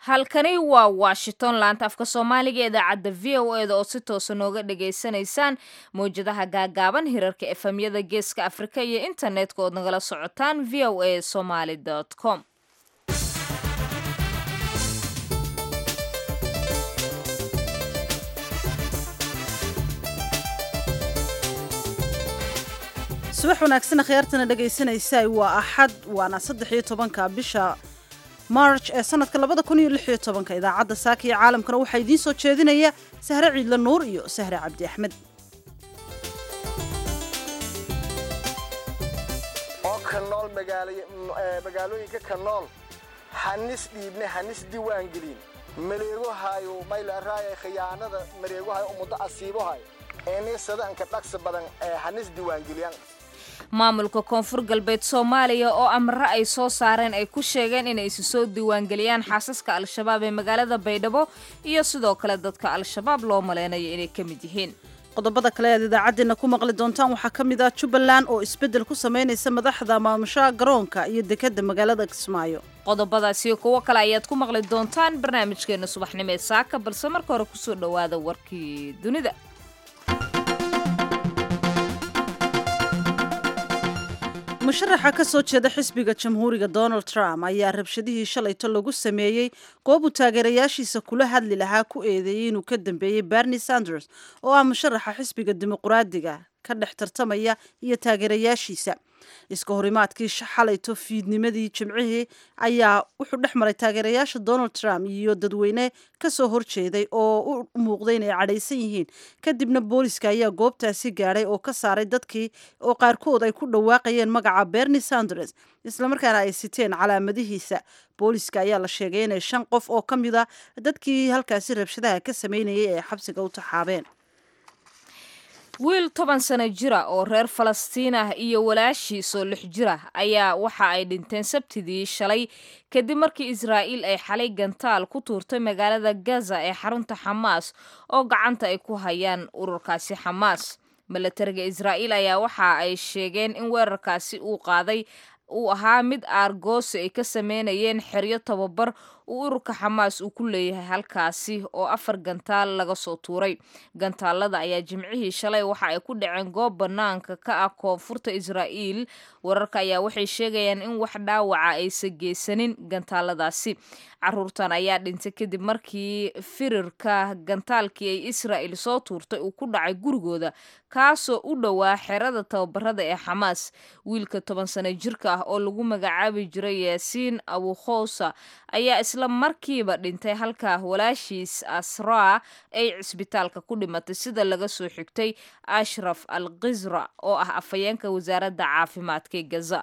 halkani waa washington laanta afka soomaaliga idaacadda v o eda oo si toosa nooga dhagaysanaysaan mawjadaha gaagaaban hirarka efemyada geeska afrika iyo internetka ood nagala socotaan v o a somaly com subax wanaagsan akhyaartana dhegaysanaysaa waa axad waana saddex iyo tobanka bisha march ee sanadka labada kun iyo lix iyo tobanka idaacadda saaka iyo caalamkana waxaa idiin soo jeedinaya sahre ciidle nuur iyo sahre cabdi axmed oo ka nool magaalooyinka ka nool hanis dhiibne hanis diiwaangelin mareegohayo maylaraaye khiyaanada mareegohayo umuddo asiibohay eeneesadanka dhaqsi badan ee hanis diiwaangeliyaan maamulka koonfur galbeed soomaaliya oo amre ay soo saareen ay ku sheegeen inay isu soo diiwaangeliyaan xaasaska al-shabaab ee magaalada baydhabo iyo sidoo kale dadka al-shabaab loo maleynayo inay ka mid yihiin qodobada kale aad idaacaddeenna ku maqli doontaan waxaa ka mid ah jubbaland oo isbeddel ku samaynaysa madaxda maamushaha garoonka iyo dekedda magaalada kismaayo qodobadaasiyo kuwo kale ayaad ku maqli doontaan barnaamijkeena subaxnimo ee saaka balse marka hore kusoo dhowaada warkii dunida musharaxa ka soo jeeda xisbiga jamhuuriga donald trump ayaa rabshadihii shalayto lagu sameeyey goob uu taageerayaashiisa kula hadli lahaa ku eedeeyey inuu ka dambeeyey bernie sanders oo ah musharaxa xisbiga dimuqraadiga ka dhex tartamaya iyo taageerayaashiisa iska horimaadkii xalayto fiidnimadii jimcihii ayaa wuxuu dhex maray taageerayaasha donald trump iyo dadweyne ka soo horjeeday oo u muuqday inay cadhaysan yihiin kadibna booliska ayaa goobtaasi gaadhay oo ka saaray dadkii oo qaarkood ay ku dhawaaqayeen magaca bernie sanders islamarkaana ay siteen calaamadihiisa booliska ayaa la sheegay inay shan qof oo ka mid a dadkii halkaasi rabshadaha ka sameynayay ay xabsiga u taxaabeen wiil toban sano jira oo reer falastiin ah iyo walaashiisoo lix jira ayaa waxa ay dhinteen sabtidii shalay kadib markii israa'iil ay xalay gantaal ku tuurtay magaalada gaza ee xarunta xamaas oo gacanta ay ku hayaan ururkaasi xamaas milatariga israa'iil ayaa waxa ay sheegeen in weerarkaasi uu qaaday uu ahaa mid aargoosi ay ka sameynayeen xeryo tababar uu ururka xamaas uu ku leeyahay halkaasi oo afar gantaal laga soo tuuray gantaalada ayaa jimcihii shalay waxa ay ku dhaceen goob bannaanka ka ah koonfurta israa'iil wararka ayaa waxay sheegayaan in wax dhaawaca aysa geysanin gantaaladaasi caruurtan ayaa dhintay kadib markii firirka gantaalkii ay israa'il soo tuurtay uu ku dhacay gurigooda kaasoo u dhowaa xerada tababarada ee xamaas wiilka toban sano jirka ah oo lagu magacaabi jiray yaasiin abukhowsa ayaa isla markiiba dhintay halka walaashiis asraa ay cisbitaalka ku dhimatay sida laga soo xigtay ashraf al khizra oo ah afhayeenka wasaaradda caafimaadka ee gaza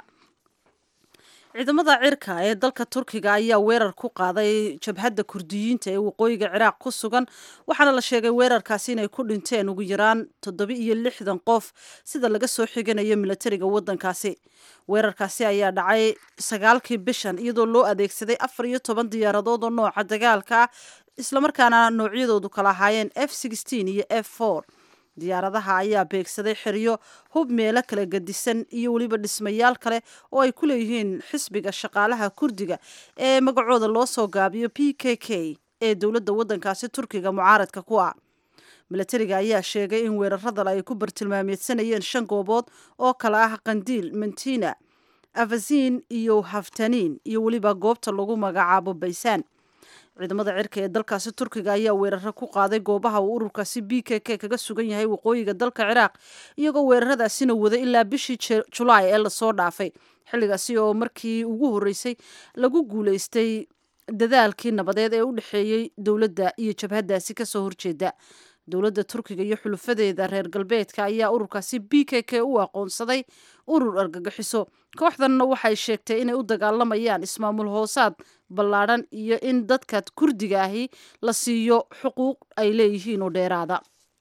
ciidamada cirka ee dalka turkiga ayaa weerar ku qaaday jabhadda kurdiyiinta ee waqooyiga ciraaq ku sugan waxaana la sheegay weerarkaasi inay ku dhinteen ugu yaraan toddoba iyo lixdan qof sida laga soo xiganayo milatariga waddankaasi weerarkaasi ayaa dhacay sagaalkii bishan iyadoo loo adeegsaday afar iyo toban diyaaradood oo nooca dagaalka ah islamarkaana noocyadoodu kala ahaayeen f iyo f diyaaradaha ayaa beegsaday xeryo hub meelo kala gedisan iyo weliba dhismayaal kale oo ay ku leeyihiin xisbiga shaqaalaha kurdiga ee magacooda loo soo gaabiyo p k k ee dowladda waddankaasi turkiga mucaaradka ku ah milatariga ayaa sheegay in weeraradan ay ku bartilmaameedsanayeen shan goobood oo kale ah qandiil mantina afasiin iyo haftaniin iyo weliba goobta lagu magacaabo baysaan ciidamada cirka ee dalkaasi turkiga ayaa weeraro ku qaaday goobaha uu ururkaasi b k k kaga sugan yahay waqooyiga dalka ciraaq iyagoo weeraradaasina wada ilaa bishii julaay ee lasoo dhaafay xilligaasi oo markii ugu horreysay lagu guulaystay dadaalkii nabadeed ee u dhexeeyey dowladda iyo jabhaddaasi kasoo horjeeda dowladda turkiga iyo xulufadeeda reer galbeedka ayaa ururkaasi b k k u aqoonsaday urur argagixiso kooxdanna waxay sheegtay inay u dagaalamayaan ismaamul hoosaad ballaadhan iyo in dadka kurdiga ahi la siiyo xuquuq ay leeyihiin oo dheeraada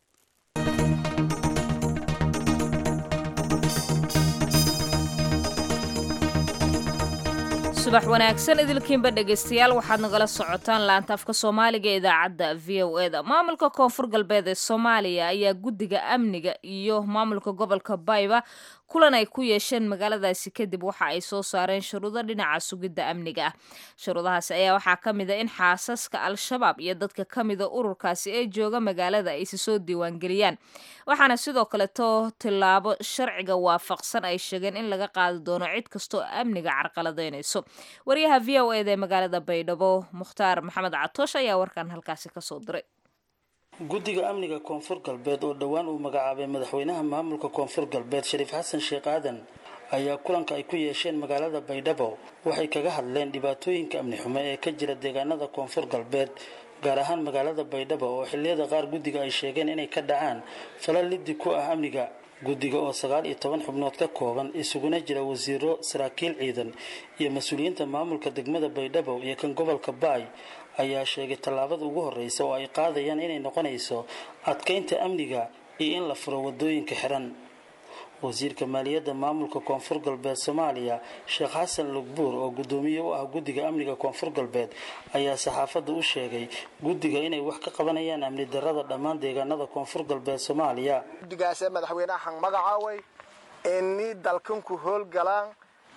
subax wanaagsan idilkiinba dhegaystayaal waxaad nagala socotaan laanta afka soomaaliga ee idaacadda v o e da maamulka koonfur galbeed ee soomaaliya ayaa guddiga amniga iyo maamulka gobolka bayba kulan ay ku yeesheen magaaladaasi kadib waxa ay soo saareen shuruudo dhinaca sugidda amniga ah shuruudahaasi ayaa waxaa ka mid a in xaasaska al-shabaab iyo dadka ka mida ururkaasi ee jooga magaalada ay si soo diiwaangeliyaan waxaana sidoo kaleto tillaabo sharciga waafaqsan ay sheegeen in laga qaadi doono cid kasta oo amniga carqaladaynayso waryaha v o eda ee magaalada baydhabo mukhtaar maxamed catoosh ayaa warkan halkaasi kasoo diray guddiga amniga koonfur galbeed oo dhowaan uu magacaabay madaxweynaha maamulka koonfur galbeed shariif xasan sheekh aadan ayaa kulanka ay ku yeesheen magaalada baydhabo waxay kaga hadleen dhibaatooyinka amni xumo ee ka jira deegaanada koonfur galbeed gaar ahaan magaalada baydhabo oo xilliyada qaar guddiga ay sheegeen inay ka dhacaan falal liddi ku ah amniga guddiga oo sagaal iyo toban xubnood ka kooban isuguna jira wasiiro saraakiil ciidan iyo mas-uuliyiinta maamulka degmada baydhabo iyo kan gobolka baay ayaa sheegay tallaabada ugu horreysa oo ay qaadayaan inay noqonayso adkaynta amniga iyo in la furo wadooyinka xiran wasiirka maaliyadda maamulka koonfur galbeed soomaaliya sheekh xasan lugbuur oo guddoomiye u ah guddiga amniga koonfur galbeed ayaa saxaafadda u sheegay guddiga inay wax ka qabanayaan amni darrada dhammaan deegaanada koonfur galbeed soomaaliya guddigaasee madaxweyneahan magacaaway inii dalkanku howlgalaan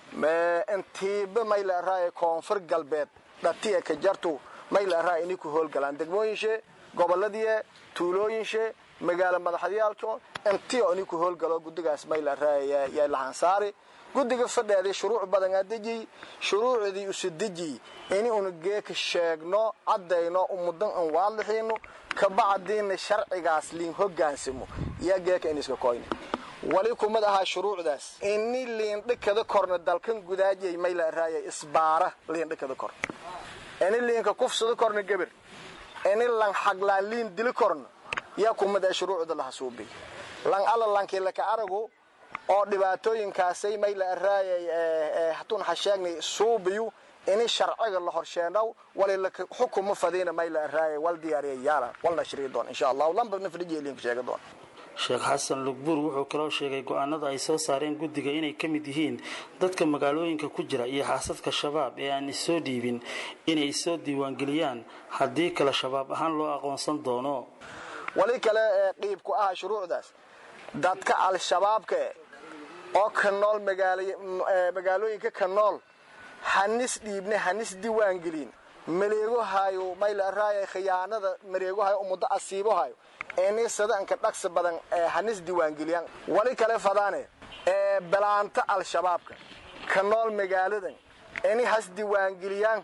intiiba mayleeraaye koonfur galbeed dhatiya ka jartu mayleeraa inii ku howlgalaan degmooyinshe goboladiie tuulooyinshe magaalo madaxyaalko intiyo inii ku howlgalo guddigaas mayleeraayaa lahansaari guddiga fadheedii shuruuc badanaa dejiy shuruucdii usu dejiy ini una geeka sheegno caddayno umudan an waadlixiino kabacdiina sharcigaas liin hogaansamo yaa geeka iniska koyne wali kumid ahaa shuruucdaas ini liindhikada korna dalkan gudaajay mayleeraaya isbaara liindhikada kor ini liinka kufsada korna geber ini lan xaglaan liin dili korna yaa kumid ah shuruucda lahasuubiy lan alla lankii laka aragu oo dhibaatooyinkaasay mayleeraaya hatuun hasheegnay suubiyu ini sharciga la horsheenaw wali xukuma fadiina mayleeraaya wal diyaariya yaala walna shrii doon insha allahu lamba nafrijiya liinka sheega doon sheekh xasan lugbuur wuxuu kaloo sheegay go-aanada ay soo saareen guddiga inay ka mid yihiin dadka magaalooyinka ku jira iyo xaasadka shabaab ee aan isoo dhiibin inay soo diiwaangeliyaan haddii kale shabaab ahaan loo aqoonsan doono wali kale ee qiibku ah shuruucdaas dadka al-shabaabka oo ka nool magaalooyinka ka nool hanis dhiibne hanis diiwaangelin maleegohayo mayleeraaya khiyaanada mareegohayo umuddo asiibohayo ini sadanka dhagsi badan ee hanis diiwaangeliyaan wali kale fadaane ee balaanta al-shabaabka ka nool magaaladan ini has diiwaangeliyaan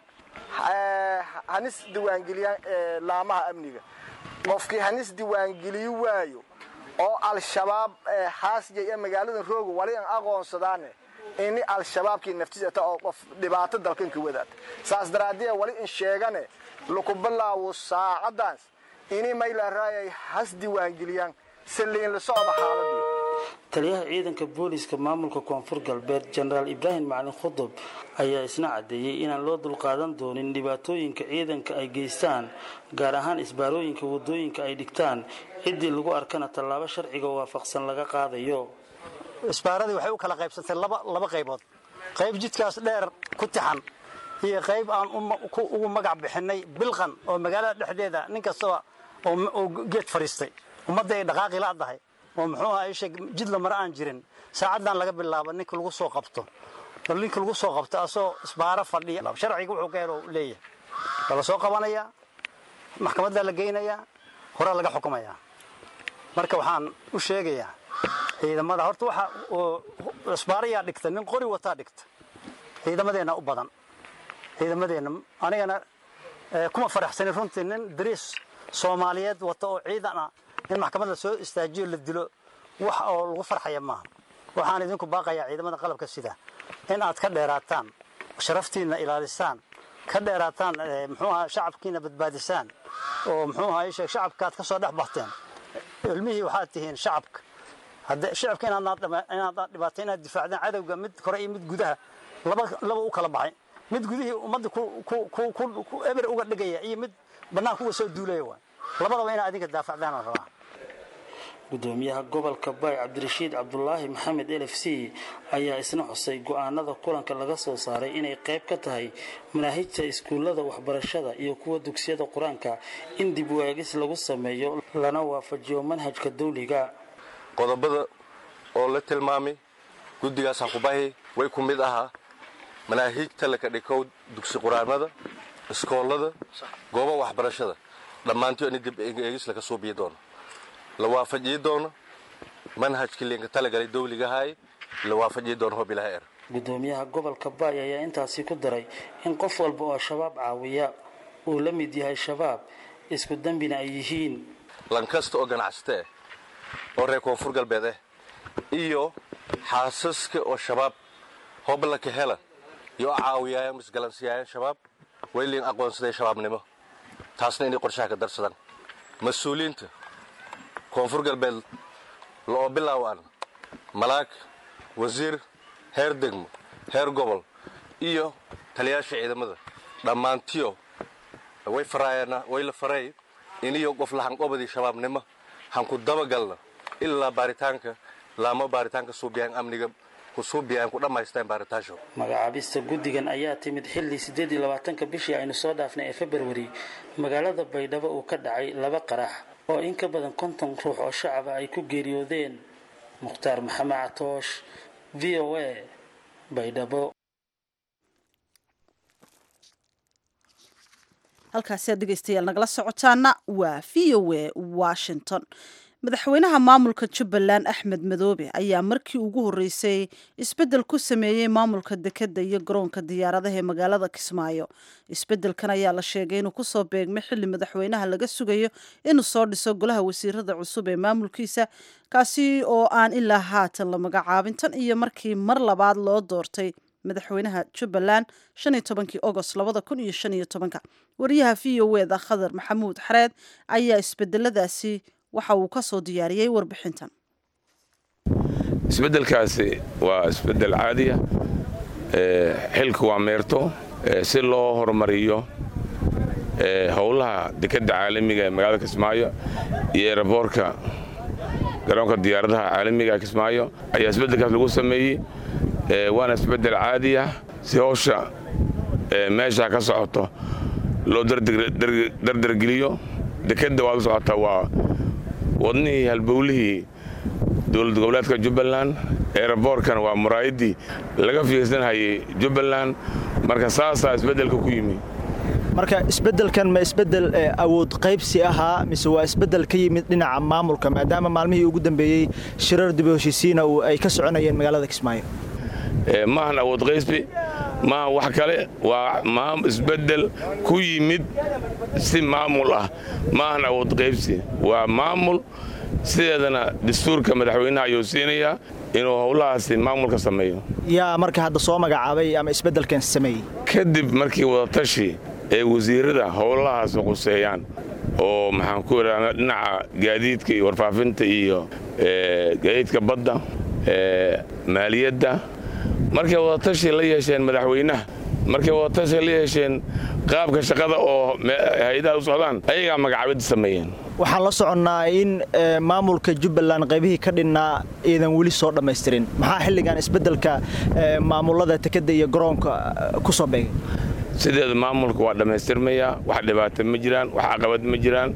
hanis diiwaangeliyaan laamaha amniga qofkii hanis diiwaangeliyi waayo oo al-shabaab haasjay ee magaaladan rooga wali an aqoonsadaane ini al-shabaabkii naftiisata oo qof dhibaato dalkanka wadaad saas daraadee wali in sheegane laku bilaawo saacadaas ini mayleeraayay has diiwaangeliyaan saliin la socda xaaladii taliyaha ciidanka booliiska maamulka koonfur galbeed jenaraal ibraahim macalin khudub ayaa isna caddeeyey inaan loo dulqaadan doonin dhibaatooyinka ciidanka ay geystaan gaar ahaan isbaarooyinka wadooyinka ay dhigtaan ciddii lagu arkana tallaabo sharciga waafaqsan laga qaadayo isbaaradii waxay u kala qaybsantay laba qaybood qayb jidkaas dheer ku tixan iyo qayb aan ugu magac bixinay bilqan oo magaalada dhexdeeda nin kastaba oo geed fadhiistay ummadda ay dhaqaaqi la'dahay oo muxuu aha isha jid la mara aan jirin saacaddan laga bilaabo ninka lagu soo qabto bal ninka lagu soo qabto asoo isbaaro fadhiya sharciga wuxuu ka helo leeyahay waa la soo qabanayaa maxkamaddaa la geynayaa horaa laga xukumayaa marka waxaan u sheegayaa ciidamada horta waxa isbaarayaa dhigta nin qori wataa dhigta ciidamadeenna u badan ciidamadeenna anigana kuma faraxsanin runtii nin dariis soomaaliyeed wata oo ciidan ah in maxkamadda soo istaajiyo la dilo wax oo lagu farxaya maaha waxaan idinku baaqayaa ciidamada qalabka sida in aad ka dheeraataan sharaftiinna ilaalisaan ka dheeraataan muxuu aha shacabkiina badbaadisaan oo muxuu aha isheeg shacabkaad ka soo dhex baxteen ilmihii waxaad tihiin shacabka hadde shacabka inaad dhibaato inaad difaacdaan cadowga mid kore iyo mid gudaha laba u kala baxay mid gudihii ummadda eber uga dhigaya iyo mid bannaanka uga soo duulaya waay labadaba inaad adinka daafacdaan aan rabaa gudoomiyaha gobolka baay cabdirashiid cabdulaahi maxamed l f c ayaa isna xusay go-aanada kulanka laga soo saaray inay qayb ka tahay manaahijta iskuullada waxbarashada iyo kuwa dugsiyada qur-aanka in dib waagis lagu sameeyo lana waafajiyo manhajka dawliga qodobada oo la tilmaamay guddigaasaa ku bahi way ku mid ahaa manaahiijta laka dhikow dugsi quraanada iskoolada gooba waxbarashada dhammaantii in dib eegis laga suubiyi doono la waafajiyi doono manhajkii liinka talagalay dawligahay la waafajiyi doono hob ilaha er gudoomiyaha gobolka baay ayaa intaasi ku daray in qof walba oo shabaab caawiya uu la mid yahay shabaab isku dembina ay yihiin lankasta oo ganacsata ah oo reer koonfur galbeed ah iyo xaasaska oo shabaab hoblaka hela iyo caawiyaayan isgalansiyaayaan shabaab way liin aqoonsaday shabaabnimo taasna inay qorshaha ka darsadaan mas-uuliyiinta koonfur galbeed laoo bilaawaan malaag wasiir heer degmo heer gobol iyo taliyaasha ciidamada dhammaantiyo way faraayana way la faray iniyo qof lahanqobadii shabaabnimo hanku dabagalna ilaa baaritaanka laamo baaritaanka suubiyaan amniga ku suubiyaan ku dhammaystaan baaritaasho magacaabista guddigan ayaa timid xilli siddeed iyo labaatanka bishii aynu soo dhaafnay ee februari magaalada baydhabo uu ka dhacay laba qarax oo in ka badan konton ruux oo shacaba ay ku geeriyoodeen mukhtaar maxamed catoosh v o a baydhabo halkaasi aad dhegeystayaal nagala socotaana waa v o a washington madaxweynaha maamulka jubbaland axmed madoobe ayaa markii ugu horreysay isbeddel ku sameeyey maamulka dekedda iyo garoonka diyaaradaha ee magaalada kismaayo isbeddelkan ayaa la sheegay inuu kusoo beegmay xilli madaxweynaha laga sugayo inuu soo dhiso golaha wasiirada cusub ee maamulkiisa kaasi oo aan ilaa haatan la magacaabin tan iyo markii mar labaad loo doortay madaxweynaha jubbaland shan iyo tobankii ogost labada kun iyo shan iyo tobanka wariyaha v o eda khadar maxamuud xareed ayaa isbedeladaasi waxa uu ka soo diyaariyey warbixintan isbeddelkaasi waa isbeddel caadiya xilku waa meerto si loo horumariyo howlaha dekedda caalamiga ee magaalada kismaayo iyo eraboorka garoonka diyaaradaha caalamiga kismaayo ayaa isbeddelkaas lagu sameeyey waana isbeddel caadiya si howsha meesha ka socoto loo dardargeliyo dekedda waad u socotaa waa wadnihii halbowlihii dowlad goboleedka jubbaland eeraboorkana waa muraayaddii laga fiirsanhayay jubbaland marka saasaa isbeddelka ku yimi marka isbeddelkan ma isbeddel awood qaybsi ahaa mise waa isbeddel ka yimid dhinaca maamulka maadaama maalmihii ugu dambeeyey shirar dib u heshiisiina ay ka soconayeen magaalada kismaayo maahan awood qaysbi maaha wax kale waa isbeddel ku yimid si maamul ah maahan awood qaybsi waa maamul sideedana dastuurka madaxweynaha ayuu siinayaa inuu howlahaasi maamulka sameeyo yaa marka hadda soo magacaabay ama isbeddelkan sameeyey kadib markii wadatashi ee wasiirada howlahaas quseeyaan oo maxaan ku idhahda dhinaca gaadiidka iyo warfaafinta iyo gaadiidka badda maaliyadda markay wadatashi la yeesheen madaxweynaha markay wadatashi la yeesheen qaabka shaqada oo hay-adaha u socdaan ayagaa magacaabidda sameeyeen waxaan la soconnaa in maamulka jubbaland qaybihii ka dhinnaa iidan weli soo dhammaystirin maxaa xilligan isbeddelka maamulada tekadda iyo garoonka ku soo beegay sideeda maamulka waa dhammaystirmayaa wax dhibaato ma jiraan wax caqabad ma jiraan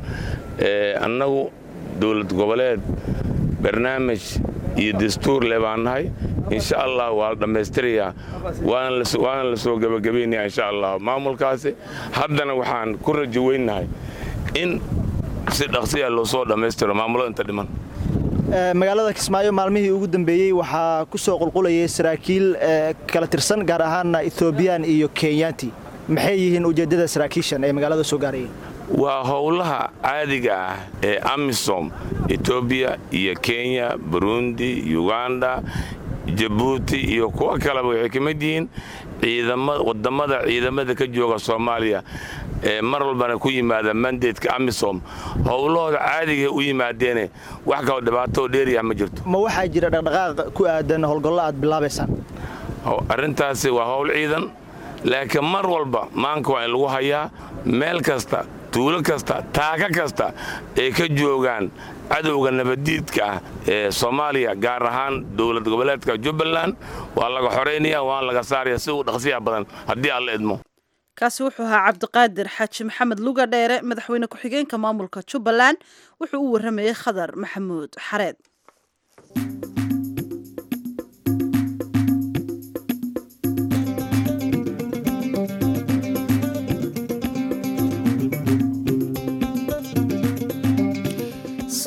annagu dowlad goboleed barnaamij iyo dastuur le baan nahay insha allah waa la dhammaystirayaa waana la soo gebagabaynayaa insha allah maamulkaasi haddana waxaan ku rajo weynnahay in si dhaqsiya loo soo dhammaystiro maamulada inta dhiman magaalada kismaayo maalmihii ugu dambeeyey waxaa ku soo qulqulayay saraakiil kala tirsan gaar ahaanna ethoobiyan iyo kenyaanti maxay yihiin ujeeddada saraakiishan ee magaalada soo gaarayeen waa howlaha caadiga ah ee amisom etoobiya iyo kenya burundi uganda jabuuti iyo kuwo kaleba waxay ka mid yihiin waddammada ciidamada ka jooga soomaaliya ee mar walbana ku yimaada mandatka amisom howlahooda caadigae u yimaadeene wax kaloo dhibaatoo dheeriyah ma jirto ma waxaa jira dhaqdhaqaaq ku aadan howlgallo aad bilaabaysaan arrintaasi waa howl ciidan laakiin mar walba maanka waa in lagu hayaa meel kasta tuulo kasta taaka kasta ay ka joogaan cadowga nabaddiidka ah ee soomaaliya gaar ahaan dowlad goboleedka jubbaland waa laga xoraynaya waana laga saaraya si uu dhaqsiya badan haddii aan la idmo kaasi wuxuu ahaa cabdiqaadir xaaji maxamed luga dheere madaxweyne ku-xigeenka maamulka jubbaland wuxuu u warramayey khadar maxamuud xareed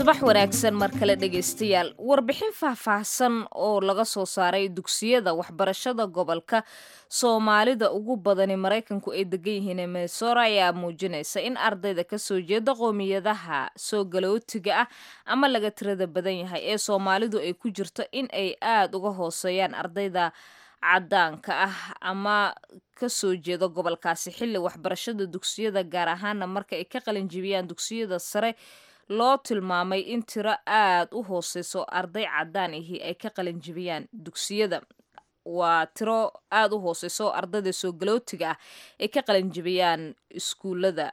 subax wanaagsan mar kale dhegaystayaal warbixin faahfaahsan oo laga soo saaray dugsiyada waxbarashada gobolka soomaalida ugu badani maraykanku ay degan yihiin minnesora ayaa muujinaysa in ardayda kasoo jeeda qoomiyadaha soo galootiga ah ama laga tirada badan yahay ee soomaalidu ay ku jirto in ay aada uga hooseeyaan ardayda cadaanka ah ama kasoo jeeda gobolkaasi xilli waxbarashada dugsiyada gaar ahaana marka ay ka qalinjibiyaan dugsiyada sare loo tilmaamay in tiro aada u hooseyso arday cadaan ahi ay ka qalinjibiyaan dugsiyada waa tiro aada u hooseyso ardayda soo galootiga ah ay ka qalinjibiyaan iskuullada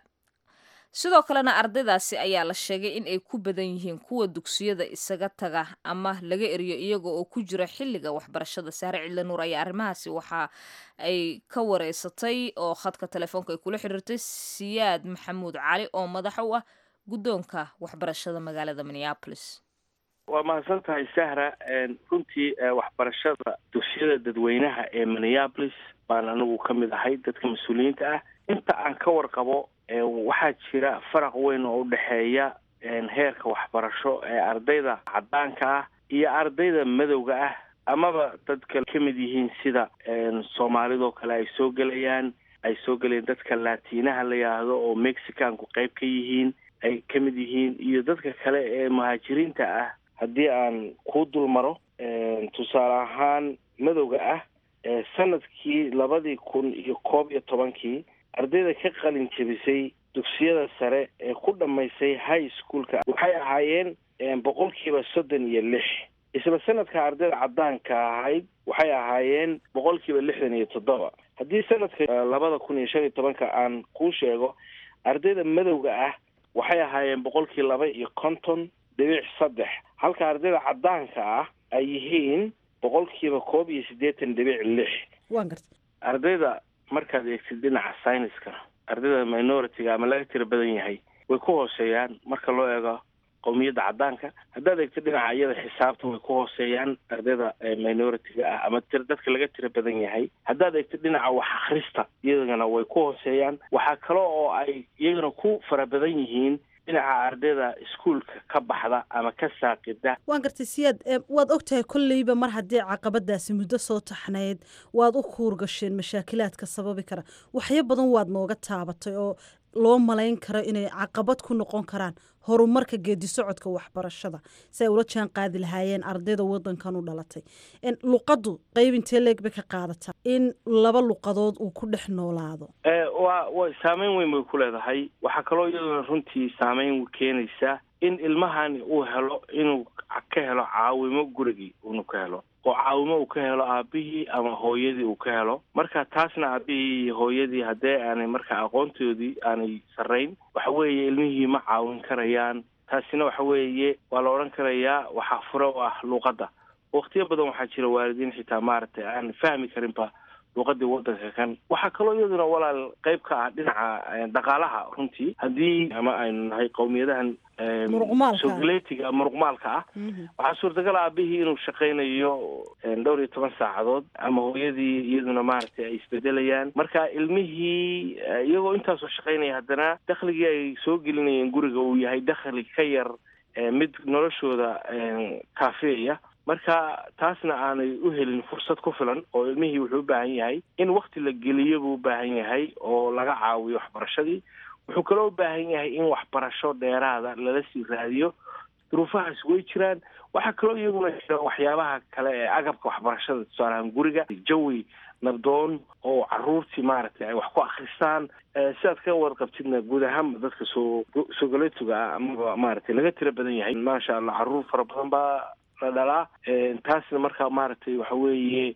sidoo kalena ardaydaasi ayaa la sheegay in ay ku badan yihiin kuwa dugsiyada isaga taga ama laga eriyo iyaga oo ku jira xilliga waxbarashada saare cidla nuur ayaa arrimahaasi waxa ay ka wareysatay oo khadka telefoonka ay kula xiriirtay siyaad maxamuud cali oo madax u ah guddoonka waxbarashada magaalada minneapolis waa mahadsan tahay sahra runtii waxbarashada dugsiyada dadweynaha ee minneapolis baan anigu ka mid ahay dadka mas-uuliyiinta ah inta aan ka warqabo waxaa jira faraq weyn oo udhexeeya heerka waxbarasho ee ardayda cadaanka ah iyo ardayda madowga ah amaba dadka ka mid yihiin sida soomaalidoo kale ay soo gelayaan ay soo gelayaan dadka laatiinaha la yidhaahdo oo mexicanku qayb ka yihiin ay ka mid yihiin iyo dadka kale ee muhaajiriinta ah haddii aan kuu dul maro tusaale ahaan madowga ah sanadkii labadii kun iyo koob iyo tobankii ardayda ka qalin jebisay dugsiyada sare ee ku dhammaysay high schoolka waxay ahaayeen boqolkiiba soddon iyo lix isla sanadka ardayda cadaanka ahayd waxay ahaayeen boqolkiiba lixdan iyo toddoba haddii sanadka labada kun iyo shan iyo tobanka aan kuu sheego ardayda madowga ah waxay ahaayeen boqolkii laba iyo konton dhibic saddex halka ardayda cadaanka ah ay yihiin boqolkiiba koob iyo siddeetan dhibic lix waan garta ardayda markaad eegtid dhinaca syniska ardayda minority-ga ama laga tira badan yahay way ku hooseeyaan marka loo eego qowmiyadda cadaanka haddaad eegtid dhinaca iyada xisaabta way ku hooseeyaan ardayda minority-ga ah ama tir dadka laga tira badan yahay haddaad eegtid dhinaca wax akhrista iyagana way ku hooseeyaan waxaa kale oo ay iyagana ku fara badan yihiin dhinaca ardayda iskuolka ka baxda ama ka saaqida waan gartay siyaad waad ogtahay kolleyba mar haddii caqabadaasi muddo soo taxnayd waad u kuurgasheen mashaakilaadka sababi kara waxyo badan waad nooga taabatay oo loo malayn karo inay caqabad ku noqon karaan horumarka geedi socodka waxbarashada si ay ula jaan qaadi lahaayeen ardayda wadankan u dhalatay luqaddu qeyb intee leeg bay ka qaadataa in laba luqadood uu ku dhex noolaado wa wa saameyn weyn bay ku leedahay waxaa kaloo iyaduna runtii saameyn keenaysa in ilmahani uu helo inuu ka helo caawimo gurigii unu ka helo oo caawimo uu ka helo aabihii ama hooyadii uu ka helo marka taasna aabihii iyo hooyadii haddee aanay marka aqoontoodii aanay sarrayn waxa weeye ilmihii ma caawin karayaan taasina waxa weeye waa la odhan karayaa waxaa fure u ah luuqadda waqtiyo badan waxaa jira waalidiin xitaa maaragtay aan fahmi karinba luuqadii wadanka kan waxaa kaloo iyaduna walaal qayb ka ah dhinaca dhaqaalaha runtii haddii ama aynu nahay qowmiyadahan sogaleetiga muruqmaalka ah waxaa suurtagal aabihii inuu shaqaynayo dhowr iyo toban saacadood ama hooyadii iyaduna maaragtay ay isbedelayaan marka ilmihii iyagoo intaasoo shaqaynaya haddana dakhligii ay soo gelinayeen guriga uu yahay dakhli ka yar mid noloshooda kaafeeya marka taasna aanay u helin fursad ku filan oo ilmihii wuxuu u baahan yahay in wakti la geliyo buu u baahan yahay oo laga caawiyo waxbarashadii wuxuu kaloo u baahan yahay in waxbarasho dheeraada lala sii raadiyo duruufahaas way jiraan waxaa kaloo iyaguna jira waxyaabaha kale ee agabka waxbarashada tusaalahaan guriga jawi nabdoon oo caruurtii maaragtay ay wax ku akristaan sidaad ka warqabtidna guud ahaanba dadka soo soogaletuga ah amaba maaragtay laga tira badan yahay maasha allah caruur fara badan baa la dhalaa taasna markaa maaragtay waxa weeye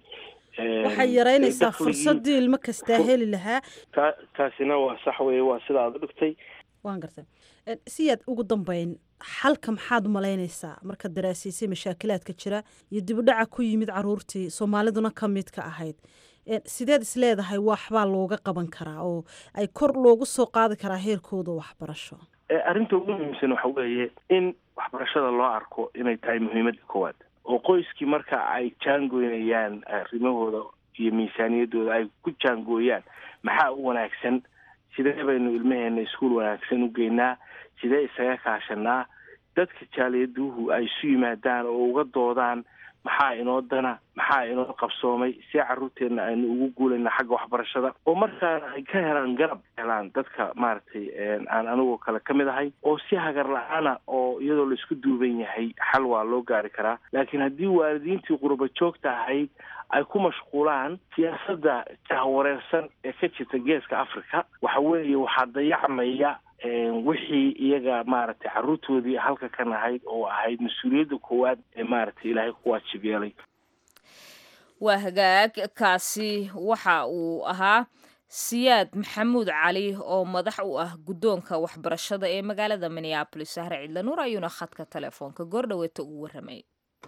waxay yaraynaysaa fursadii ilmo kastaa heli lahaa ta taasina waa sax weye waa sida aad u dhigtay waan gartay siyaad ugu dambeyn xalka maxaad umalaynaysaa markaad daraasiisay mashaakilaadka jira iyo dibudhaca ku yimid caruurtii soomaaliduna ka mid ka ahayd sideed is leedahay waxbaa looga qaban karaa oo ay kor loogu soo qaadi karaa heerkooda waxbarasho arrinta ugu muhiimsan waxa weeye in waxbarashada loo arko inay tahay muhiimadda koowaad oo qoyskii marka ay jaangoynayaan arrimahooda iyo miisaaniyaddooda ay ku jaangooyaan maxaa u wanaagsan sidee baynu ilmaheena iskuol wanaagsan u geynaa sidee isaga kaashanaa dadka jaaliyaduhu ay isu yimaadaan oo uga doodaan maxaa inoo dana maxaa inoo qabsoomay si caruurteenna aynu ugu guulayna xagga waxbarashada oo markaana ay ka helaan garab helaan dadka maaragtay aan anigoo kale ka mid ahay oo si hagar la-aana oo iyadoo la isku duuban yahay xal waa loo gaari karaa laakiin haddii waalidiintii qurba joogta ahayd ay ku mashquulaan siyaasadda jahwareersan ee ka jirta geeska africa waxa weeye waxaa dayacmaya wixii iyaga maaragtay carruurtoodii halka ka nahayd oo ahayd mas-uuliyadda koowaad ee maaragtay ilaahay ku waajib yeelay waa hagaag kaasi waxa uu ahaa siyaad maxamuud cali oo madax u ah guddoonka waxbarashada ee magaalada minneabolis sahre cidlanuur ayuuna khadka telefoonka goordhaweeta ugu warramay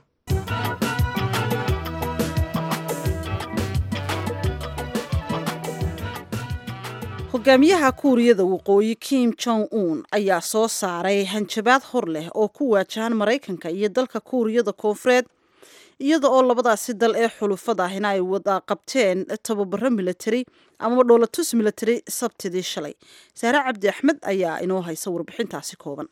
hogaamiyaha kuuriyada waqooyi kim jong un ayaa soo saaray hanjabaad hor leh oo ku waajahan maraykanka iyo dalka kuuriyada koonfureed iyada oo labadaasi dal ee xulufada ahina ay wada qabteen tababaro military amaba dhoolatus military sabtidii shalay saare cabdi axmed ayaa inoo haysa warbixintaasi kooban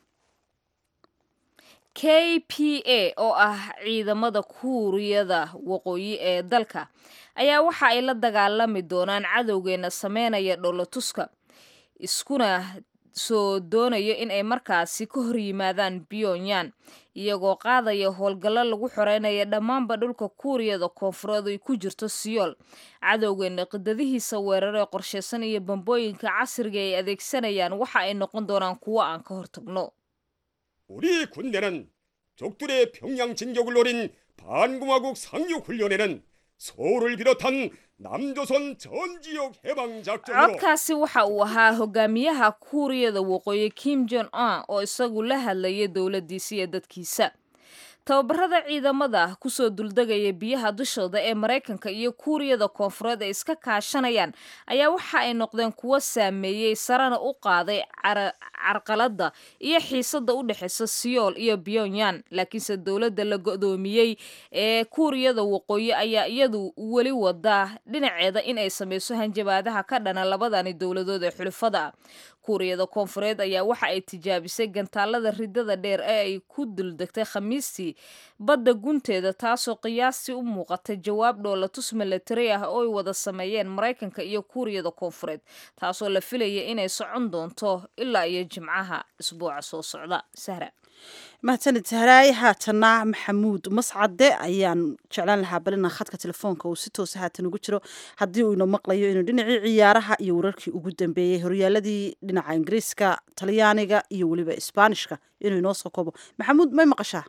k p a oo ah ciidamada kuuriyada waqooyi ee dalka ayaa waxa ay la dagaalami doonaan cadowgeena sameynaya dhoolatuska iskuna soo doonayo in ay markaasi ka hor yimaadaan pyongyang iyagoo qaadaya howlgallo lagu xoreynaya dhammaanba dhulka kuuriyada koonfureed ay ku jirto siyool cadowgeena qidadihiisa weeraree qorshaysan iyo bambooyinka casriga ay adeegsanayaan waxa ay noqon doonaan kuwo aan ka hortagno 우리 군대는 적들의 평양 진격을 노린 반공화국 상륙 훈련에는 서울을 비롯한 남조선 전 지역 해방 작전으로 codkaasi waxa uu ahaa hogaamiyaha kuuriyada waqooyi kim jon un oo isagu la hadlayay dowladiisa iyo dadkiisa tababarada ciidamada kusoo duldegaya biyaha dushooda ee maraykanka iyo kuuriyada koonfureed ay iska kaashanayaan ayaa waxa ay noqdeen kuwo saameeyey sarena u qaaday carqalada iyo xiisada u dhexeysa siyool iyo pyongyang laakiinse dowladda la go-doomiyey ee kuuriyada waqooyi ayaa iyadu weli wadaa dhinaceeda in ay sameyso hanjabaadaha ka dhana labadani dowladood ee xulufada ah kuuriyada koonfureed ayaa waxa ay tijaabisay gantaalada ridada dheer ee ay ku duldegtay khamiistii badda gunteeda taasoo qiyaastii u muuqatay jawaab dhoolatus milatari ah oo ay wada sameeyeen maraykanka iyo kuuriyada koonfureed taasoo la filaya inay socon doonto ilaa iyo jimcaha isbuuca soo socda sahra mahadsanid sahraay haatana maxamuud mascade ayaan jeclaan lahaa balina khadka telefoonka uu si toosa haatan ugu jiro haddii uu ina maqlayo inuu dhinacii ciyaaraha iyo wararkii ugu dambeeyey horyaaladii dhinaca ingiriiska talyaaniga iyo weliba isbaanishka inuu inoo soo koobo maxamuud may maqashaa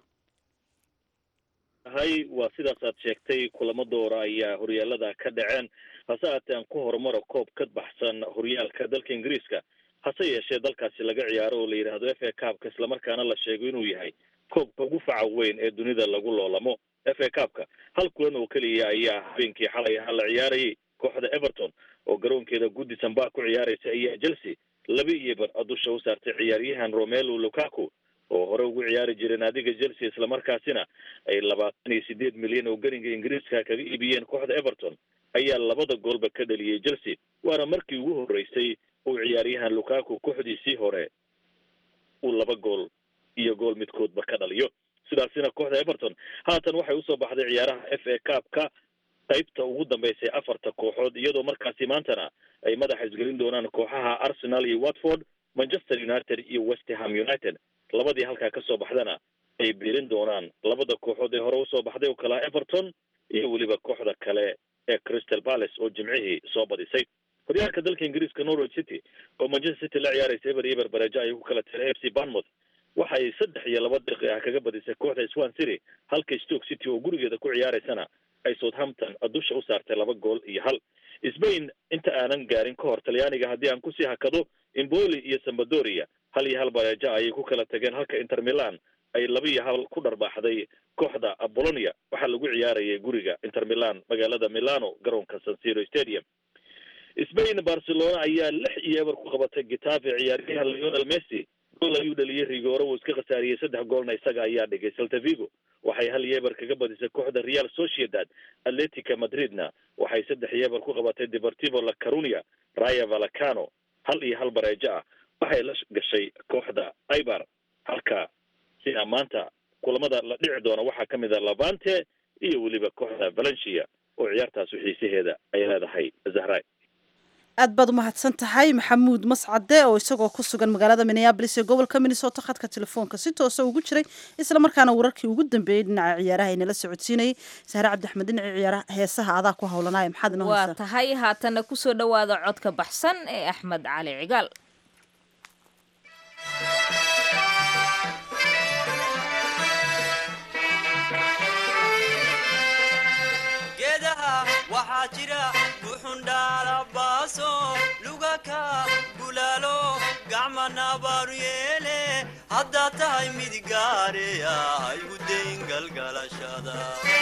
hay waa sidaas aad sheegtay kulamo doora ayaa horyaalada ka dhaceen hase haatee aan ku horumaro koob ka baxsan horyaalka dalka ingiriiska hase yeeshee dalkaasi laga ciyaaro oo la yidhaahdo f a cabka islamarkaana la sheego inuu yahay koobka ugu faca weyn ee dunida lagu loolamo f a cabka hal kulan oo keliya ayaa habeenkii xalay ahaa la ciyaarayay kooxda everton oo garoonkeeda goodison park ku ciyaaraysa ayaa chelsea laba iyo bar dusha u saartay ciyaaryahan romelo lukaku oo hore ugu ciyaari jiray naadiga chelsea islamarkaasina ay labaatan iyo sideed milyan oo geringa ingiriiska kaga iibiyeen kooxda everton ayaa labada goolba ka dhaliyey chelsea waana markii ugu horreysay uu ciyaaryahan lukaku kooxdiisii hore uu laba gool iyo gool midkoodba ka dhaliyo sidaasina kooxda everton haatan waxay usoo baxday ciyaaraha f a cabka qaybta ugu dambeysay afarta kooxood iyadoo markaasi maantana ay madaxa isgelin doonaan kooxaha arsenal iyo watford manchester united iyo westham united labadii halkaa kasoo baxdana ay biirin doonaan labada kooxood ee hore usoo baxday oo kalaa everton iyo weliba kooxda kale ee crystal palace oo jimcihii soo badisay horyaalka dalka ingiriiska norwich city oo manchester city la ciyaaraysa eber iyo eber bareja ay ku kala tireen f c barnmouth waxay saddex iyo laba daqiiq ah kaga badisay kooxda swan city halka stoke city oo gurigeeda ku ciyaaraysana ay southampton dusha u saartay laba gool iyo hal sbain inta aanan gaarin ka hor talyaaniga haddii aan kusii hakado imboli iyo sambadoria hal iyo hal bareja ayay ku kala tageen halka inter milan ay laba iyo hal ku dharbaaxday kooxda bolonia waxaa lagu ciyaarayay guriga inter milan magaalada milano garoonka sansiro stadium spain barcelona ayaa lix iyo eber ku qabatay gitafe ciyaaryahan leonel messi gool ayuu dhaliyey rigoro uu iska khasaariyey saddex goolna isaga ayaa dhigay celta vigo waxay hal iyo eber kaga badisay kooxda real sociedad atletica madridna waxay saddex iyo eber ku qabatay deportivo la carunia raya valacano hal iyo hal bareejo ah waxay la gashay kooxda ibar halka sina maanta kulamada la dhici doona waxaa ka mid a lavante iyo weliba kooxda valencia oo ciyaartaas xiisaheeda ay leedahay zahray aad baad umahadsan tahay maxamuud mascade oo isagoo ku sugan magaalada minneabolis ee gobolka minnesota khadka telefoonka si toosa ugu jiray isla markaana wararkii ugu dambeeyey dhinaca ciyaaraha inala socodsiinayay sahre cabdixmed dhinaca ciyaaraha heesaha adaa ku howlanaya maxaad inoo waa haysaa tahay haatana kusoo dhowaada codka baxsan ee axmed cali cigaal geedaha waxaa jira buxundhaalabaaso lugaka bulaalo gacma nabaaru yeele haddaad tahay mid gaareya haygu dayn galgalashada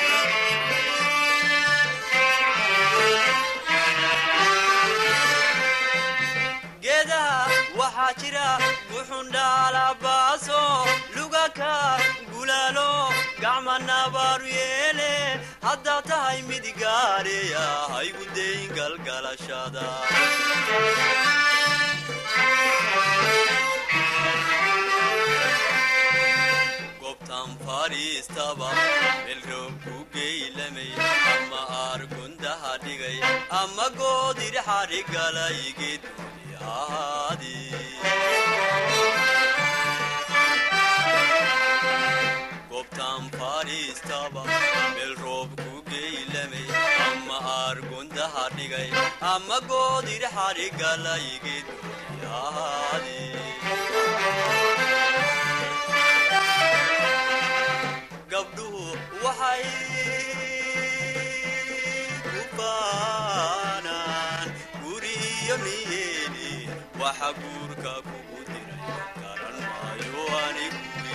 geedaha waxaa jira buxundhaalabaaso lugaka bulaalo gacma nabaaru yeele haddaad tahay mid gaareya haygu dayn galgalashada gobtan fadhiistaba melroob ku geylamay ama aargundaha dhigay ama goodir xadhigalay geeduni gobtan fadhiistaba meel roob ku geylamay ama aargundaha dhigay ama goodir xadhigalay geeduni gabdhuhu waxay ku baanaan guriyo niyeeni waxa guurka kugu diray garan maayo anigu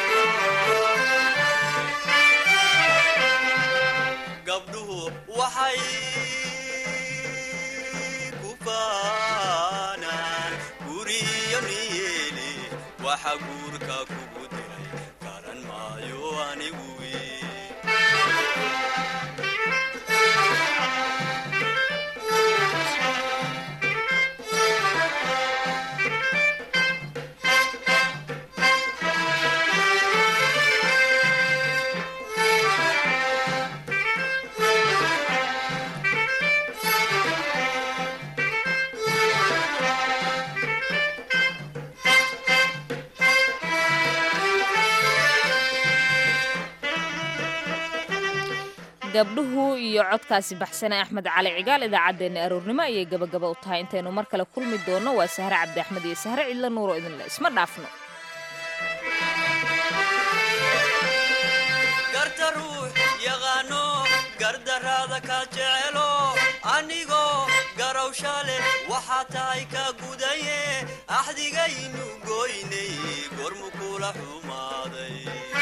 gabdhuhu waxay ku baanaan guriyo niyeeni waxa guurka kugu diray garan maayo anigu gabdhuhu iyo codkaasi baxsane axmed cali cigaal idaacaddeenna aroornimo ayay gabagaba u tahay intaynu mar kale kulmi doonno waa sahre cabdi axmed iyo sahre cidlo nuuro idinle isma dhaafno garta ruux yaqaano gardaraada ka jecelo anigoo garawsha leh waxaa tahay ka gudaye axdigaynu goynay gormu kula xumaaday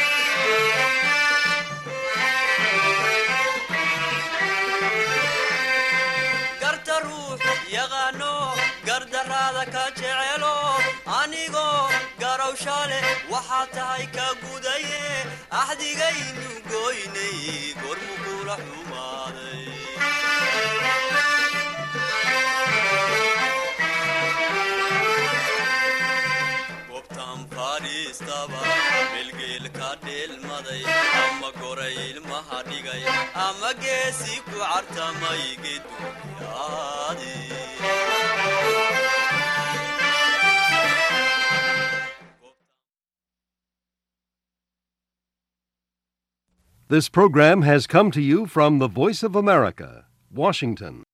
garta ruux yaqaano gardaraada ka jecelo anigoo garawsha leh waxaa tahay ka gudaye axdigaynu goynay gormu kula xumaaday gobtan fadhiistaba melgeel ka dheelmaday ama goray ilmaha dhigay ama geesi ku cartamay geduyaadi This program has come to you from the Voice of America, Washington.